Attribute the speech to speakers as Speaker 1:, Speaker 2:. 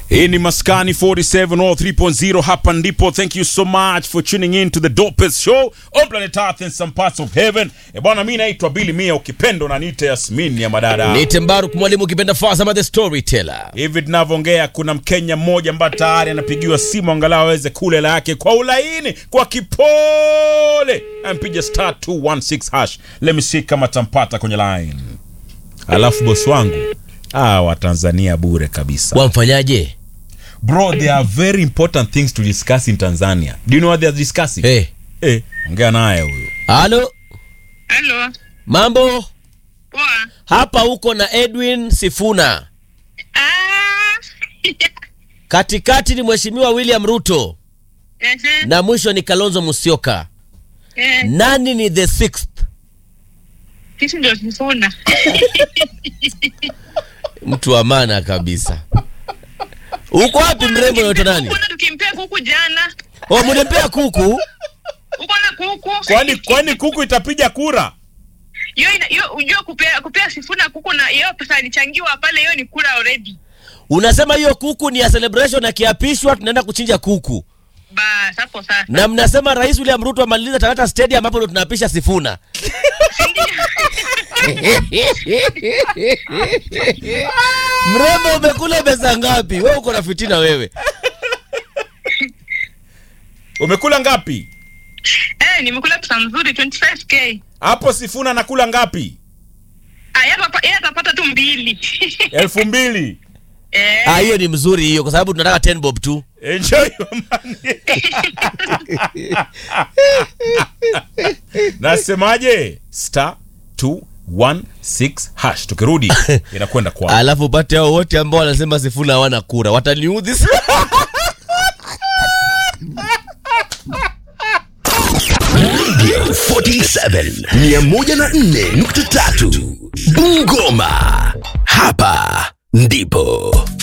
Speaker 1: hii ni maskani 47 or 3.0 hapa ndipo thank you so much for tuning in to the dopest show on planet earth and some parts of heaven e bwana mi naitwa bili mia ukipendo na niite yasmin ya madada
Speaker 2: Nite Mbaruk mwalimu ukipenda Fazama the storyteller.
Speaker 1: hivi tunavyoongea kuna mkenya mmoja ambaye tayari anapigiwa simu angalau aweze kula hela yake kwa ulaini kwa kipole ampiga star 216 hash let me see kama tampata kwenye line alafu bosi wangu ah, watanzania bure kabisa
Speaker 2: Wamfanyaje?
Speaker 1: bro there are very important things to discuss in tanzania do you know what they are discussing
Speaker 2: Eh,
Speaker 1: eh, ongea naye huyo
Speaker 2: halo,
Speaker 3: Halo.
Speaker 2: mambo?
Speaker 3: Poa.
Speaker 2: Hapa uko na Edwin Sifuna.
Speaker 3: Ah.
Speaker 2: Katikati ni Mheshimiwa William Ruto
Speaker 3: Ehe.
Speaker 2: na mwisho ni Kalonzo Musyoka.
Speaker 3: Eh,
Speaker 2: Nani ni the sixth?
Speaker 3: Sisi ndio Sifuna.
Speaker 2: Mtu wa maana kabisa. Uko wapi mrembo unaitwa nani?
Speaker 3: Kuna tukimpea kuku jana.
Speaker 2: Oh, mlimpea kuku?
Speaker 3: Uko na kuku?
Speaker 1: kwani kwani kuku itapiga kura
Speaker 3: Hiyo ina hiyo unajua kupea kupea Sifuna kuku na hiyo pesa ilichangiwa pale hiyo ni kula already.
Speaker 2: Unasema hiyo kuku ni ya celebration akiapishwa tunaenda kuchinja kuku.
Speaker 3: Bas hapo sasa.
Speaker 2: Na mnasema Rais William Ruto amaliza Talata Stadium ambapo ndo tunapisha Sifuna. Mrembo umekula pesa ngapi? Wewe uko na fitina wewe.
Speaker 1: umekula ngapi
Speaker 3: Eh, nimekula pesa nzuri 25k.
Speaker 1: hapo sifuna anakula ngapi
Speaker 3: Ah, yeye atapa- yeye atapata tu mbili.
Speaker 1: elfu mbili
Speaker 3: Eh.
Speaker 2: Ah, hiyo ni mzuri hiyo kwa sababu tunataka 10 bob tu.
Speaker 1: enjoy your money nasemaje star 216 hash tukirudi inakwenda kwa
Speaker 2: Alafu upate hao wote ambao wanasema Sifuna hawana kura. Wataniudhi sana.
Speaker 4: Radio 47 104.3 Bungoma. Hapa ndipo